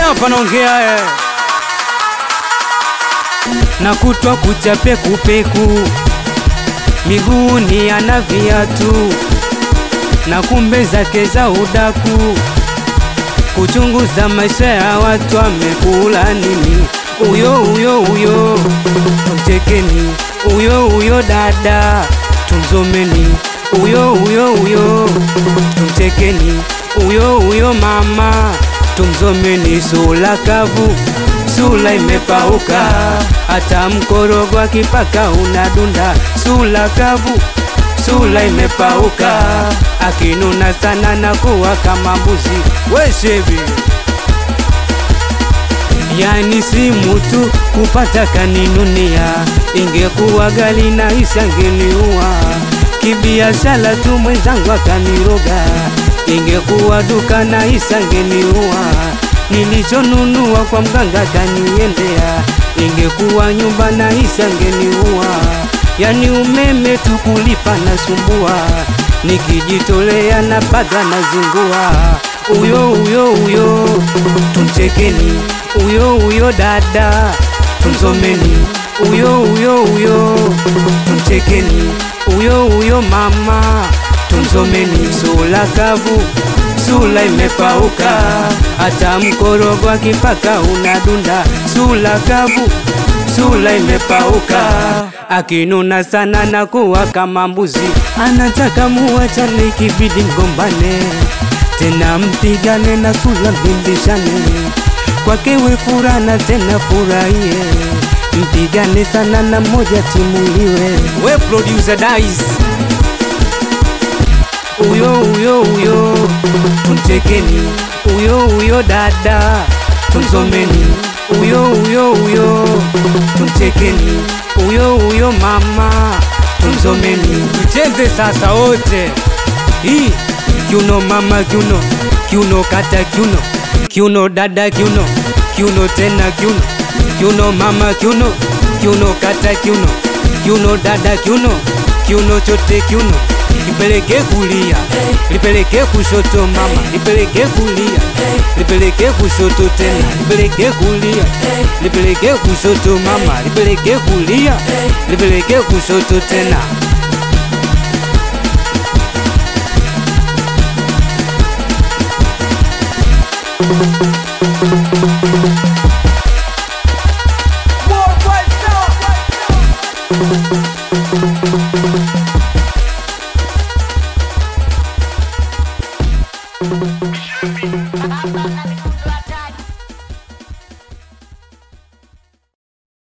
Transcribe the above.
hapa naongea eh. na kutwa kucha pekupeku miguuni ana viatu na kumbe zake za udaku kuchunguza maisha ya watu amekula nini uyo uyo uyo tumchekeni uyo uyo dada tumzomeni uyo uyo uyo tumchekeni uyo uyo mama tumzomeni sula kavu sula imepauka hata mkorogo akipaka unadunda sula kavu sula imepauka akinuna sana na kuwa kama mbuzi weshebi yani simu tu kupata kaninunia ingekuwa gali na isangeniua kibiashara tu mwenzangu akaniroga ingekuwa duka na isangeniua nilichonunua kwa mganga kaniendea ingekuwa nyumba na isangeniua yani umeme tu kulipa na sumbua nikijitolea na paga na zingua uyo uyo uyo tumchekeni uyo uyo dada tumzomeni uyo uyo uyo tumchekeni uyo uyo mama tumzomeni sula kavu sula imepauka hata mkorogo akipaka unadunda sula kavu sula imepauka akinuna sana na kuwa kama mbuzi anataka muwachane kibidi mgombane tena mpigane na sula mbindishane kwake we furana tena furahie mpigane sana na moja timuliwe we producer dice uyo uyo uyo tumchekeni uyo uyo dada tumzomeni uyo uyo uyo tumchekeni uyo uyo mama tumzomeni tucheze sasa wote hii kiuno mama kiuno kiuno kata kiuno kiuno dada kiuno kiuno tena kiuno kiuno mama kiuno kiuno kata kiuno kiuno dada kiuno kiuno chote kiuno lipeleke kulia lipeleke kushoto mama lipeleke kulia lipeleke kushoto tena lipeleke kulia lipeleke kushoto mama lipeleke kulia lipeleke kushoto tena